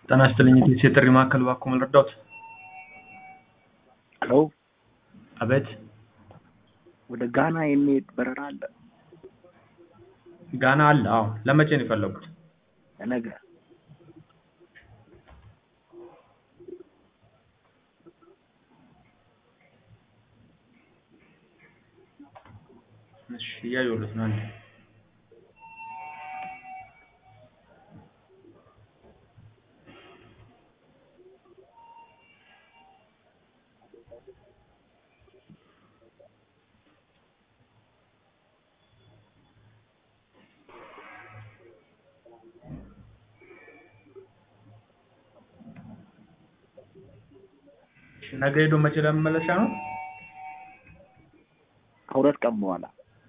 ጤና ይስጥልኝ የቴክስ የጥሪ ማዕከል እባክዎ ምን ልርዳዎት? ሄሎ አቤት ወደ ጋና የሚሄድ በረራ አለ? ጋና አለ አዎ ለመቼ ነው የፈለጉት? ለነገ እሺ እያየሁለት ነው አንዴ እሺ ነገ ሄዶ መቼ ለመመለሻ ነው? ከሁለት ቀን በኋላ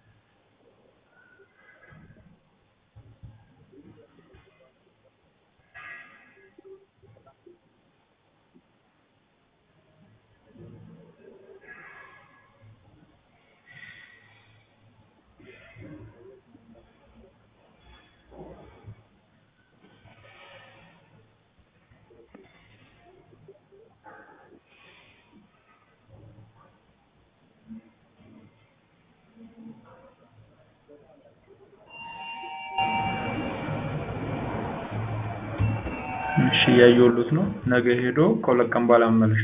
እሺ እያየሁሎት ነው ነገ ሄዶ ከሁለት ቀን በኋላ መመለሻ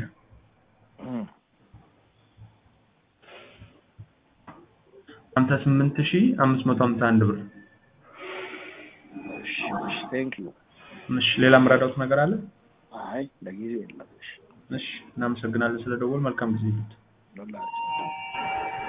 ሀምሳ ስምንት ሺህ አምስት መቶ ሀምሳ አንድ ብር እሺ እሺ ቴንክ ዩ እሺ ሌላ የምረዳዎት ነገር አለ? አይ ለጊዜው የለም እሺ እሺ እናመሰግናለን ስለደወሉ መልካም ጊዜ ይሁን ለሁላችን